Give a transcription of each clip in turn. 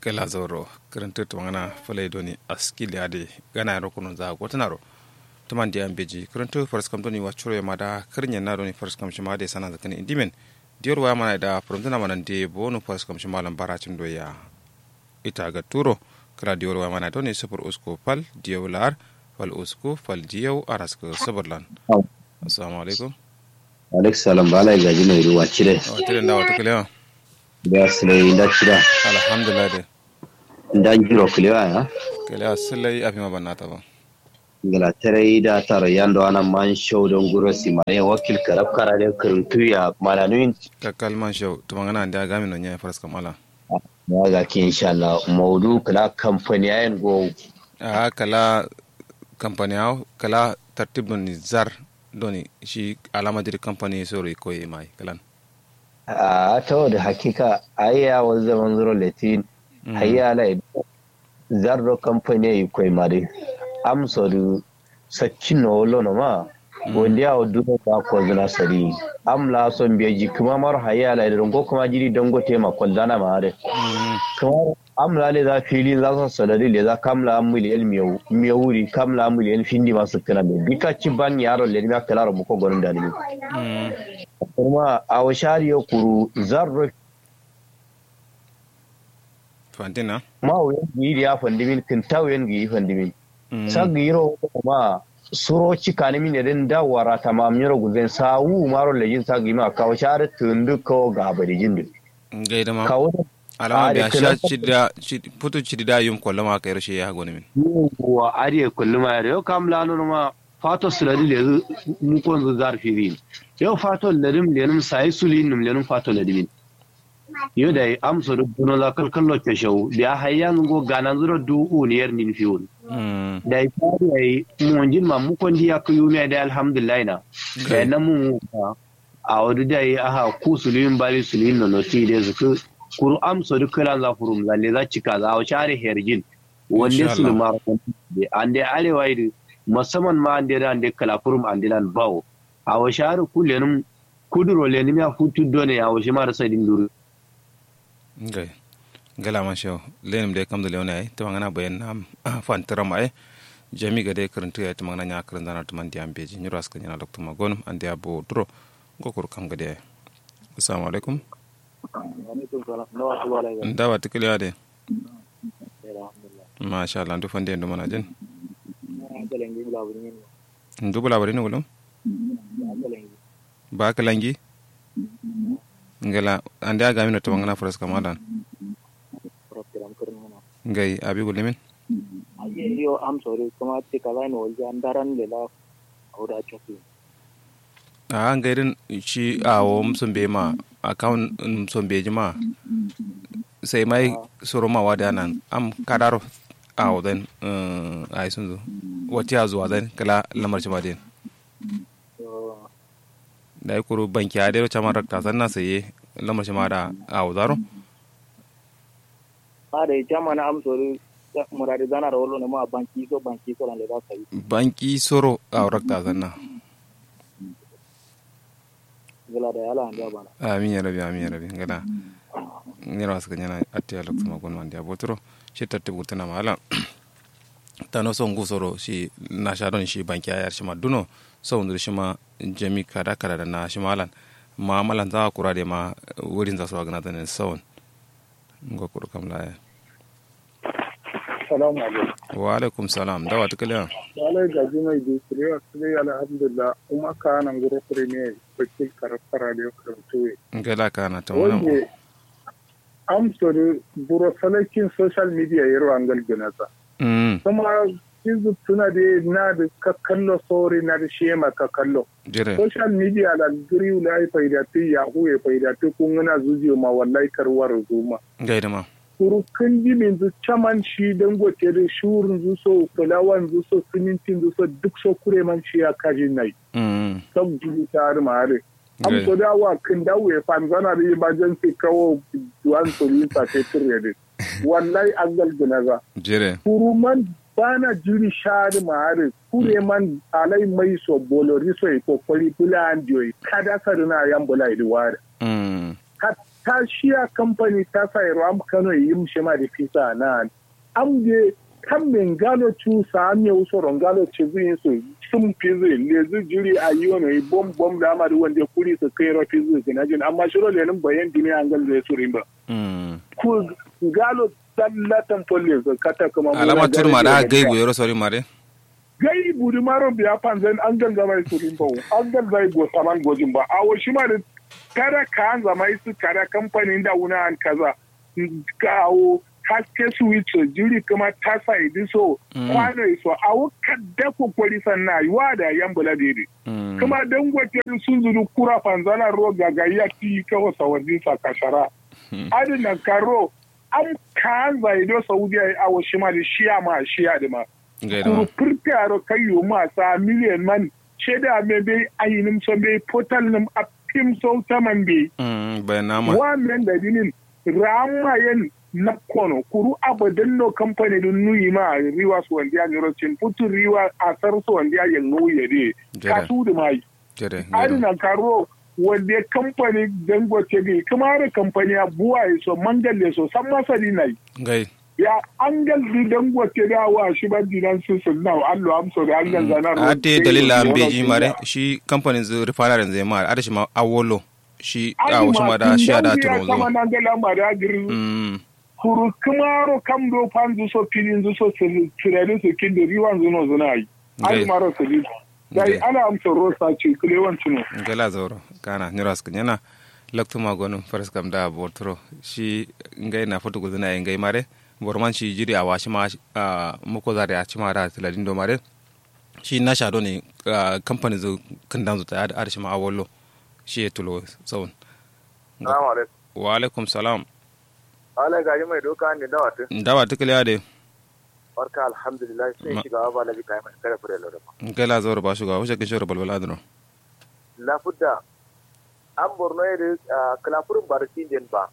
kala zoro karanta to ngana falai doni askili ade gana ro kuno za gotana ro tuman dia beji karanta first kam doni wachuro ma da karnya na doni first kam shima de sana zakani indimen dior wa mana da promtana mana de bonu first kam shima lan baracin doya ita ga turo kala dior wa mana doni super usko pal diolar fal usko fal diyo arasko sabarlan assalamu alaikum alaikum salam bala gaji mai ruwa cire o tire da wata kalewa da silai da cira alhamdulillah de da jiro kulewa ya kalewa sallai afi ma banata ba gala tare da taro yando ana man show don guro si mare wakil karab karare kuruntu ya malanuin ka kalman show to mangana da gami no nya faras kamala ya ga ki insha Allah maudu kala company ayen go a kala company aw kala tartib don zar doni shi alama dir company sori ko e mai kalan a to da hakika ayya wa zaman zuro latin hayya la zarro company yi koi mare am sodu saccin no wolo no ma wanda ya wadu ba ko zina sari am la son biya ji kuma mar hayya la da go kuma jiri dango tema kwallana ma are kuma am la le za fili za su sadari le za kamla am miliyan miyau miyawuri kamla am miliyan findi masu kana be bika ci ban yaro le ma kala mu ko gonin da ni kuma a washari ya kuru zarro fantina ma wuyan gi ya fandimin kin tawen gi fandimin sagiro ma suro cikani min den da wara tamam nyoro guzen sawu maro lejin sagi ma kawo share tundu ko gabari jindu gaida ma kawo alama Ah, biya da sha kala- cida putu cida yum kollama ka yarshe ya goni min wa ariye kulluma yare yau kam lano ma fato suladi le mu ko zu zarfi rin yau fato ledim lenum sai sulin num lenum fato ledimin yau da am so do no la kal kallo ke shaw biya hayyan go ganan zuro du uniyar nin fiun Mm, da ifari ai mu jin ma mu kon diya ku yume da alhamdulillah na da na mu a wadu da yi aha ku sulin bali sulin no no ti de zuku kuru am so du kala za furum lalle za cika za a share herjin wanda Insha su Allah. ma de ande arewa idi musamman ma ande da ande kala furum ande lan bawo a wa share ku lenum kuduro lenum ya futu done ya wa shi ma da sai din duru gai gala man show lenim de kam da leona ai to mangana bayan nam fantara mai jami ga de karantu ya to mangana nya karan dana to man diam beji nyuro aska nyana dokto magon ande abo duro gokur kam ga de assalamu alaikum ndawa tikali ade masha Allah ndu fande ndu mana jen ndu bula bari ngulum ba kalangi ngala ande aga mina to mangana faras kamadan ngai abi gulimin yo am sorry kuma te kala no walja andaran le la auda choki a ngairin shi awo msumbe ma account msumbe jima sai mai soro ma wada nan am kadaro awo den ai sun zo wati a zuwa den kala lamar ma den da kuru banki a dero chama rakta sanna sai lamar ma da awo zaro are jama na am sorry murade dana rolo ne ma banki so banki so le da sai banki soro awo rakta sanna gala da yala anda bana amin ya rabi amin ya rabi ngada ngira wasu kanyana atti alok sama gon mandi abotro shi tatte burtana mala tano so ngu soro shi na shadon shi banki ayar shi ma duno so ndur shi ma jami kada kada da na shi malan ma malan za kura de ma wurin za su wagana da ne sawon ngo kuru kam la salamu alaikum wa alaikum salam dawa tukala wala gaji mai bi kire kire alhamdulillah kuma ka nan gure kire ne bakil karfara da karantuwe ngala kana ta wannan wanda am sorry buro salakin social media yaro angal ganasa mm kuma kizu tuna da na da ka kallo sori na da shema ka kallo jire social media la giri la ai faidati yahoo ya faidati kun gana zuziyo ma wallahi karwar zuma gaida ma kurukan jimin zu caman shi dangote da shurin zu so fulawan zu so simintin zu so duk so kure man shi ya kaji nai mm sab jini ta har mare am Gai. so da wa kan dawo ya fan zana da emergency kawo duwan so yin sa te tire wallahi an galgina za jire kuruman bana jiri shari mare kure man alai mai so bolori so e kokori bula andio kada sarina yan bula idi ware mm hatta shiya kamfani ta sa ram kano yi mushe ma da fisa na am de kan men galo tu sa am ya uso ron galo ce zai so sun fizi le zu jiri a yi wani bom bom da ama da wanda kuri su kai rafi zu gina jin amma shiro lenin bayan duniya an gal zai surin ba ku galo sallatan folle su kata kuma alama turma da gaibu yaro sori mare gai budi maro biya panzan an gan zama su rimba an gan zai go saman gojin ba a wasu ma da kada ka an zama su kada kamfanin da wuna an kaza kawo haske su wuce jiri kuma ta sa idi so kwano iso a wuka da kokori sannan yiwa da yan bula dede kuma dan gwace sun zuru kura panzana ro gagaya ti kawo sawadin sa kashara adina karo an kan zai do saudiya a wasu ma da shiya ma shiya da ma kuru purtaro kayo ma sa miliyan man sheda me be ayinim so be portal nim a pim so taman be bayan nama wa men da dinin ramayen na kono kuru abadan no company dun nuyi ma riwa su wanda ya niro cin putu riwa a sar su wanda ya yango ya de ka su da mai adina karo wanda company dangote gai kuma da company abuwa so mangalle so san masali nai gai ya an galdi dangote da wa shi ban dinan su sun nawa allo amso da an ganza na a te dalila an beji mare shi kamfanin zu refinery zai ma a shi ma awolo shi a wasu ma da shi a da turo zo kama nan gala ma da giri kuru kumaro kam do pan zu so pilin zu so tirani su kin da riwan zuno zuna yi ai maro su di dai ana amsa rosa ce kulewan tuno gala zauro kana niras kunyana laktu magonu faras kam da botro shi ngai na foto guduna ngai mare borman shi jiri a washi ma muko zare a cima da tiladin do mare shi na shado ne kamfani zo kandan zo ta da arshi ma awollo shi ya tulo tsawon salamu alaikum wa alaikum salam ala gari mai doka ne dawa tun dawa ta kiliya da barka alhamdulillah sai shiga ba labi kai mai kare fure lura kai la zawar ba shuga wuce kishiyar balbal adano la fudda an borno da kalafurin barci den ba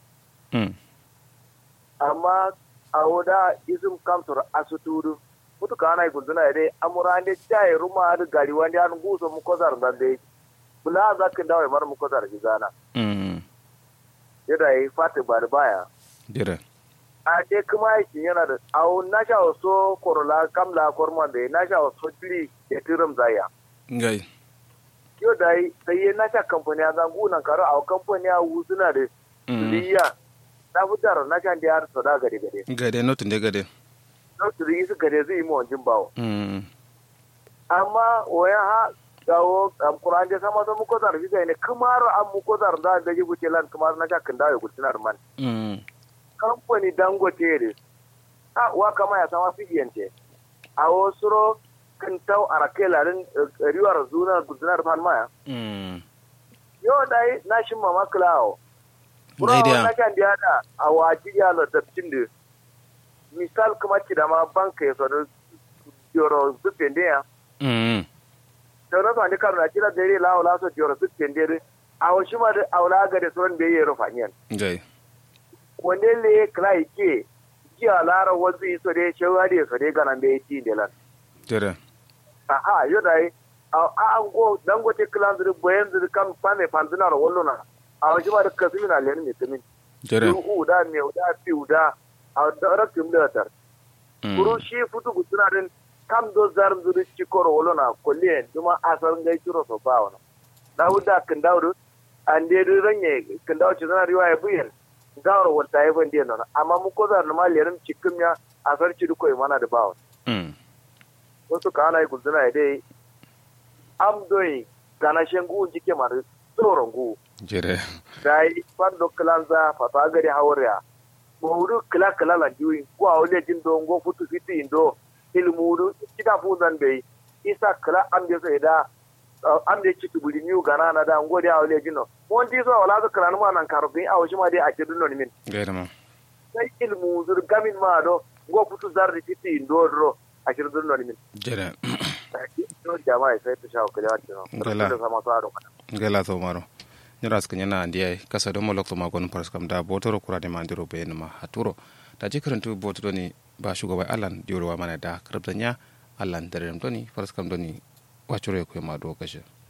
amma a woda izum kamtor asuturu mutu kana gunduna dai amurande chai ruma da gari wanda an guso mu kozar dan dai bula za ka dawo mar mu kozar gizana mm yada yi fata bar baya dire a te kuma yake yana da au na sha so korola kamla korma da na sha so tiri ya tiram zaya ngai yo dai sai na sha kamfani zan gunan karo a kamfani a wuzuna da liya na fitar na kan da har sada gade gade gade notin da gade notin yi su gade zai yi mu wanjin bawo mm amma waya ha gawo am kuran da sama to muko zar biga ne kamar am muko zar da da ji buke lan kamar na kan dawo gurtinar man mm kamfani dangote ne a wa kama ya sama fidiyante a wasu kan tau arake larin riwar zuna gurtinar fan maya mm yo dai na shin mama klawo Ngai dia. na kan dia da a waji ya la dabtin da misal kuma ki da ma banka ya sonu yoro zupende ya mm da na sani kar na kira dare la wala so yoro zupende a washi ma da aula ga da son da yayi rufanyan ngai wanne le krai ke ji alara wazu iso de shewa de so de ganan be ti de lan dire aha yo dai a an go dangote klan zuru boyen zuru kam pame panduna ro wollona a washi ma da kasina len ne tumin dire u da me da fi da a rakin da tar kuru shi futu gutuna din kam do zar zuru ci koro wolona kolliyen duma asar ngai ciro so ba wana dawuda kan dawudu an de ranye kan dawo ci zana riwaya buyen gawar wata ya ban diyan nan amma mu ko zar ma lerin cikin ya asar ci duko mana da bawo mm wasu ka ana yi gutuna dai am doyi gana shengu jike mar tsoron gu dire dai fando klanza fata gari hawriya mawudu kila kila la juyi ko awle jin do ngo futu fiti indo ilmudu kita fundan be isa kila amde so ida amde citu buli niu gana na da ngo dia awle jino mon di so wala so kila ma nan karbi aw shi ma dai a kidu non min gaida ma sai ilmu zur gamin ma do ngo futu zarri fiti indo do a kidu non min dire to jama'a sai ta shawo kila jino Gala. da sama sa do gela to maro nyara ska nyana ndiye kasa do mo lokto magon paras kam da botoro kurade ma ndiro be ma haturo da je karantu botoro ni ba shugaba alan dioro wa mana da krabdanya alan dare doni paras kam doni wacure ko ma do kashe